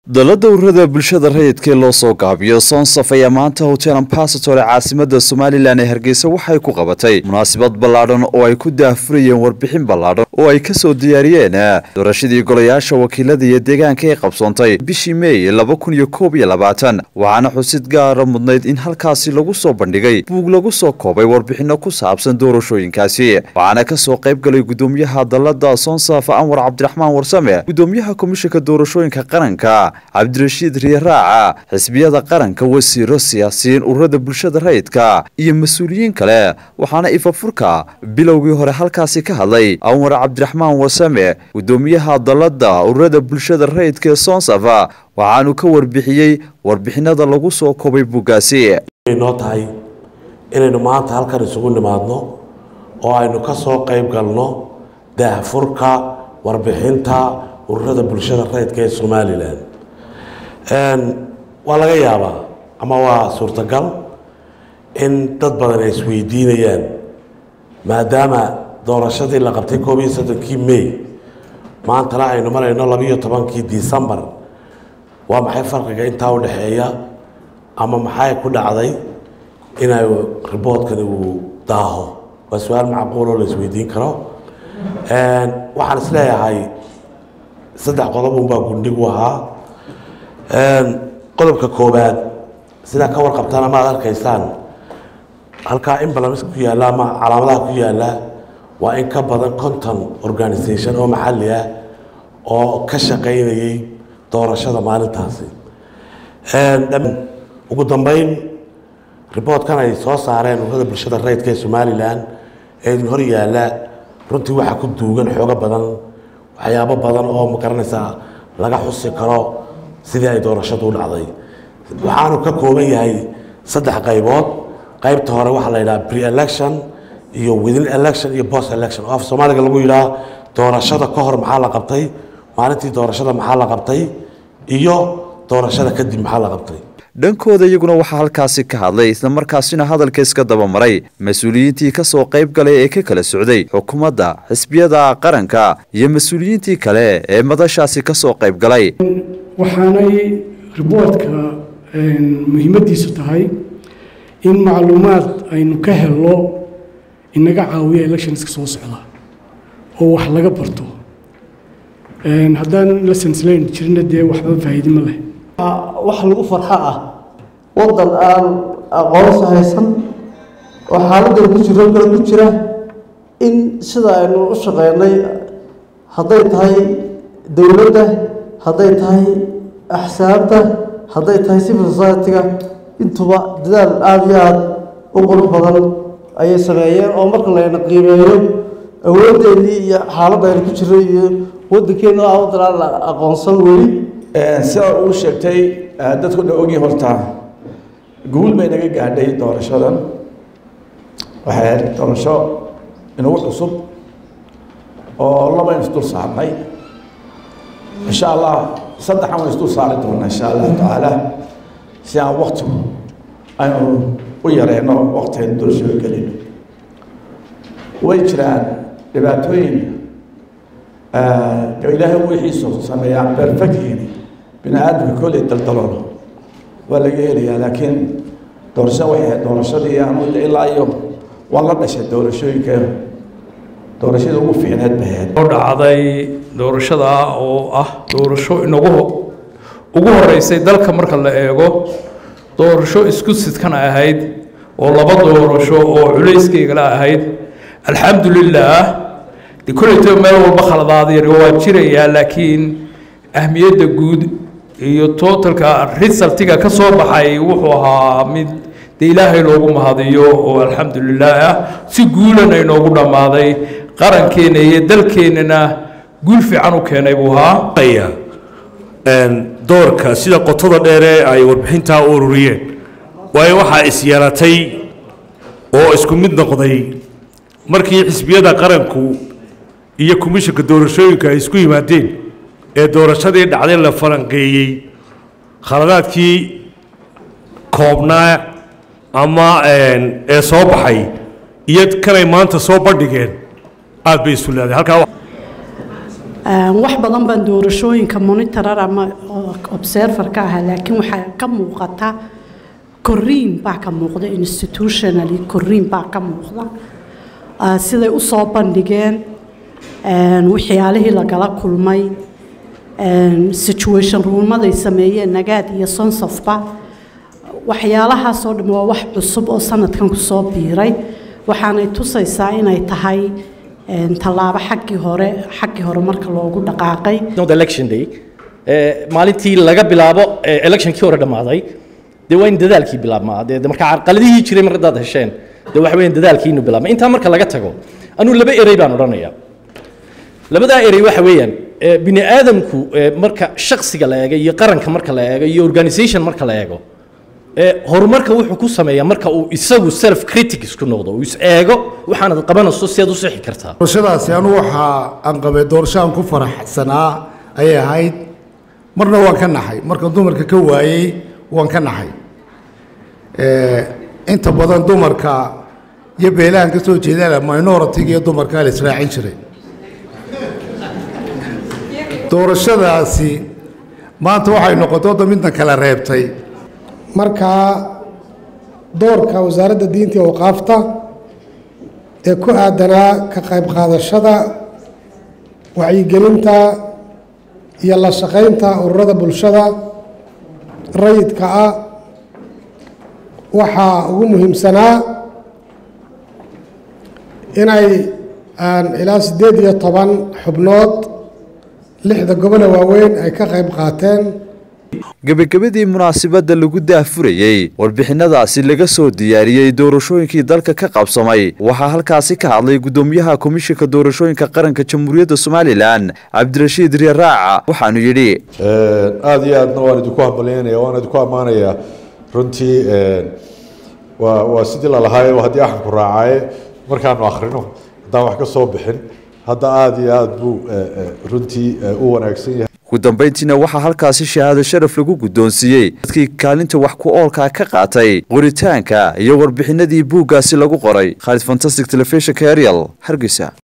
dalada ururada bulshada rayidka ee loo soo gaabiyo soonsaf ayaa maanta hotel ambasator ee caasimada somalilan ee hargeysa waxay ku qabatay munaasabad ballaadhan oo ay ku daahfurayeen warbixin ballaadhan oo ay kasoo diyaariyeen doorashadii golayaasha wakiilada iyo deegaanka ee qabsoontay bishii meey laba kun iyo koob iyo labaatan waxaana xusid gaara mudnayd in halkaasi lagu soo bandhigay buug lagu soo koobay warbixino ku saabsan doorashooyinkaasi waxaana kasoo qayb galay gudoomiyaha dalada soonsaf anwar cabdiraxmaan warsame gudoomiyaha komishanka doorashooyinka qaranka cabdirashiid riyaraaca xisbiyada qaranka wasiiro siyaasiyiin ururada bulshada rayidka iyo mas-uuliyiin kale waxaana ifafurka bilowgii hore halkaasi ka hadlay anwar cabdiraxmaan wasame gudoomiyaha dalada ururada bulshada rayidka ee soonsafa waxaanu ka warbixiyey warbixinada lagu soo koobay buuggaasi noo tahay inaynu maanta halkan isugu nimaadno oo aynu ka soo qayb galno daahfurka warbixinta ururada bulshada rayidka ee somalilan waa laga yaabaa ama waa suurtagal in dad badan ay isweydiinayaan maadaama doorashadii la qabtay koob iyo soddonkii may maantana aynu marayno labiiyo tobankii decembar waa maxay farqiga intaa u dhexeeya ama maxay ku dhacday inay riboodkani uu daaho waa su-aal macquuloo la isweydiin karo waxaan is leeyahay saddex qodob unbaa gundhigu ahaa qodobka koobaad sidaa ka warqabtaan ama ad arkaysaan halkaa imbalans ku yaalla ama calaamadaha ku yaalla waa in ka badan conton organisation oo maxalli ah oo ka shaqaynayay doorashada maalintaasi ugu dambeyn riboodkan ay soo saareen ururada bulshada rayidka ee somalilan ee idin hor yaalla runtii waxaa ku duugan xoogo badan waxyaabo badan oo magaranaysaa laga xusi karo sidii ay doorashadu u dhacday waxaanu ka kooban yahay saddex qaybood qaybta hore waxaa la yidhaha pre-election iyo within election iyo post election oo af soomaaliga lagu yidhaha doorashada ka hor maxaa la qabtay maalintii doorashada maxaa la qabtay iyo doorashada kadib maxaa la qabtay dhankooda iyaguna waxaa halkaasi ka hadlay islamarkaasina hadalka iska dabamaray mas-uuliyiintii kasoo qayb galay ee ka kala socday xukuumadda xisbiyada qaranka iyo mas-uuliyiintii kale ee madashaasi kasoo qayb galay waxaanay riboortka muhiimaddiisu tahay in macluumaad aynu ka helno inaga caawiya electionska soo socda oo wax laga barto haddaan lessons learn jirna dee waxba faa'iidimo leh wax lagu farxo ah waddan aan aqoonsi haysan oo xaaladdan ku jiro kale ku jira in sida aynu u shaqeynay hadday tahay dowladda hadday tahay axsaabta hadday tahay civil society-ga intuba dadaal aada iyo aada u qurux badan ayay sameeyeen oo marka layna qiimeeyo awoodeennii iyo xaaladda aynu ku jirro iyo waddankeena ah waddan aan aqoonsan weli sida uu sheegtay dadku dha ogii horta guul bay naga gaadhay doorashadan waxay ahayd doorasho inagu cusub oo labaynu isdul saarnay insha allah saddexan waan isdul saari doonaa insha allahu tacaala si aan wakti aynu u yareyno wakti aynu doorashada gelino way jiraan dhibaatooyin ilaahay wixiisu sameeyaa perfectini bini aadamka kolley daldaloolo waa laga helayaa laakiin doorashada waxay ahayd doorashadii anu ilaa iyo waan la dhashay doorashooyinka doorashada ugu fiicneed bay ahayd oo dhacday doorashada oo ah doorasho inagu ugu horeysay dalka marka la eego doorasho isku sidkan ahayd oo laba doorasho oo culayskaygala ahayd alxamdulilah de kolleyto meel walba khaladaadayar waa jirayaa laakiin ahmiyadda guud iyo totalka resultiga ka soo baxay wuxuu ahaa mid de ilaahay loogu mahadiyo oo alxamdulilah ah si guulana inoogu dhammaaday qarankeena iyo dalkeennana guul fiican u keenay buu ahaa doorka sida qotada dheere ay warbixintaa u ururiyeen waayo waxaa isyeelatay oo isku mid noqday markii xisbiyada qaranku iyo komishanka doorashooyinka ay isku yimaadeen ee doorashadii dhacday la falanqeeyey khaladaadkii koobnaa ama ee soo baxay iyo kanay maanta soo bandhigeen aad bay isu leedahay halkaa wax badan baan doorashooyinka monitorar ama observer ka ahaa laakiin waxaa ka muuqata koriin baa ka muuqda institutionally koriin baa ka muuqda siday u soo bandhigeen waxyaalihii lagala kulmay situation ruumaday sameeyeen nagaad iyo sonsofba waxyaalahaasoo dhan waa wax cusub oo sanadkan kusoo biiray waxaanay tusaysaa inay tahay tallaabo xaggii hore xaggii hore marka loogu dhaqaaqay election day maalintii laga bilaabo electionkii hore dhammaaday dee waa in dadaalkii bilaabmaa dee marka carqaladihii jiray mar haddaad hesheen dee waxa weeyaan dadaalkii inuu bilaabma intaa marka laga tago anuu laba erey baan odhanayaa labadaa erey waxa weeyaan bini aadamku marka shaksiga la eego iyo qaranka marka la eego iyo organisation marka la eego horumarka wuxuu ku sameeyaa marka uu isagu self critic isku noqdo uu is eego waxaanad qabanayso si aad u sixi kartaa doorashadaasi anu waxa aan qabay doorasho aan ku faraxsanaa ayay ahayd marna waan ka naxay marka dumarka ka waayey waan ka naxay inta badan dumarka iyo beelahan ka soo jeedaan minority iyo dumarka la israacin jiray doorashadaasi maanta waxay noqotay wadda midna kala reebtay markaa doorka wasaaradda diinta iyo awqaafta ee ku aadanaa ka qayb qaadashada wacyigelinta iyo la shaqaynta ururada bulshada rayidka ah waxaa ugu muhiimsanaa inay ilaa siddeed iyo toban xubnood lixda gobole waaweyn ay ka qayb qaateen gebagabadii munaasabadda lagu daahfurayey warbixinadaasi laga soo diyaariyey doorashooyinkii dalka ka qabsamay waxaa halkaasi ka hadlay guddoomiyaha komishinka doorashooyinka qaranka jamhuuriyadda somalilan cabdirashiid riyaraaca waxaanu yidhi aada iyo aadna waan idinku hambalyaynaya waan idinku ammaanayaa runtii waa waa sidii lalahaay haddii axanku raacaye markaanu akhrino haddaan wax ka soo bixin hadda aada iyo aada buu runtii u wanaagsan yahay ugu dambayntiina waxaa halkaasi shahaado sharaf lagu guddoonsiiyey dadkii kaalinta wax ku oolkaa ka qaatay qoritaanka iyo warbixinadii buuggaasi lagu qoray khaalid fantastic telefishinka ariel hargeysa